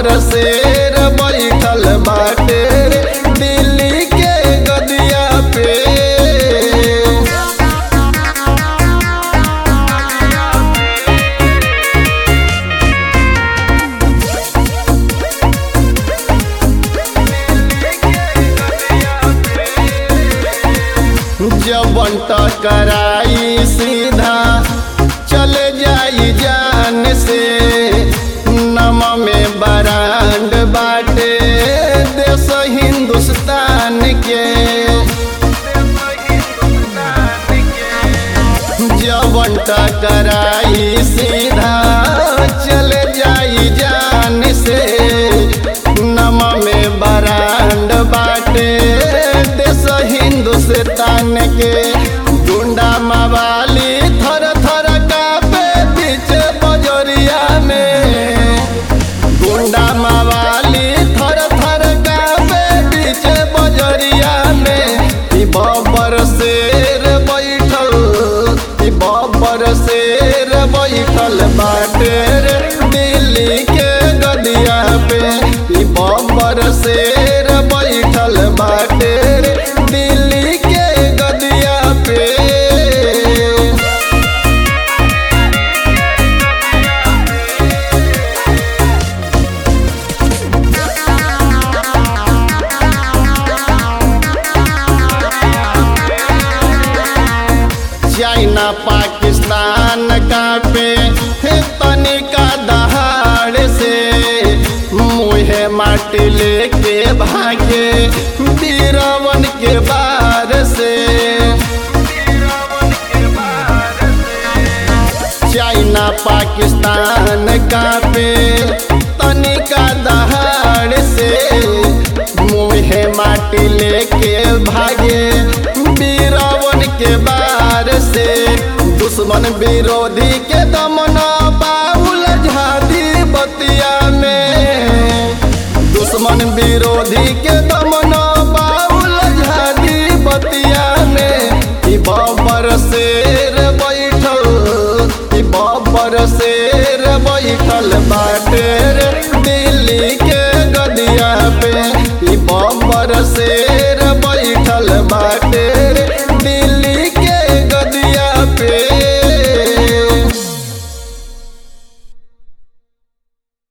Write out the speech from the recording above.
शेर बैठल बाटे दिल्ली के गदिया पे जबन टकराई सीधा चले जाई जान से नम में बरांड बाटे देश हिंदुस्तान के जबन टकराई सीधा चले जाई जान से नम में बरांड बाटे देश हिंदुस्तान के गुंडा मवाली थर थर कापे बीच बजरिया में गुंडा मवाली थर थर कापे बीच बजरिया में ई बबर शेर बैठल ई बबर शेर बैठल बाटे रे दिल्ली के गदिया पे ई बबर शेर बैठल बाटे रे दिल्ली के गदिया पे चाइना पाकिस्तान का पे हे तनिका दहाड़ से मुहे माटी लेके भागे बीरवन के बार से चाइना पाकिस्तान का पे तनिका दहाड़ से मुहे माटी लेके भागे बीरवन के बार से दुश्मन विरोधी के दमन बाउल झादी बतिया में दुश्मन विरोधी के दमन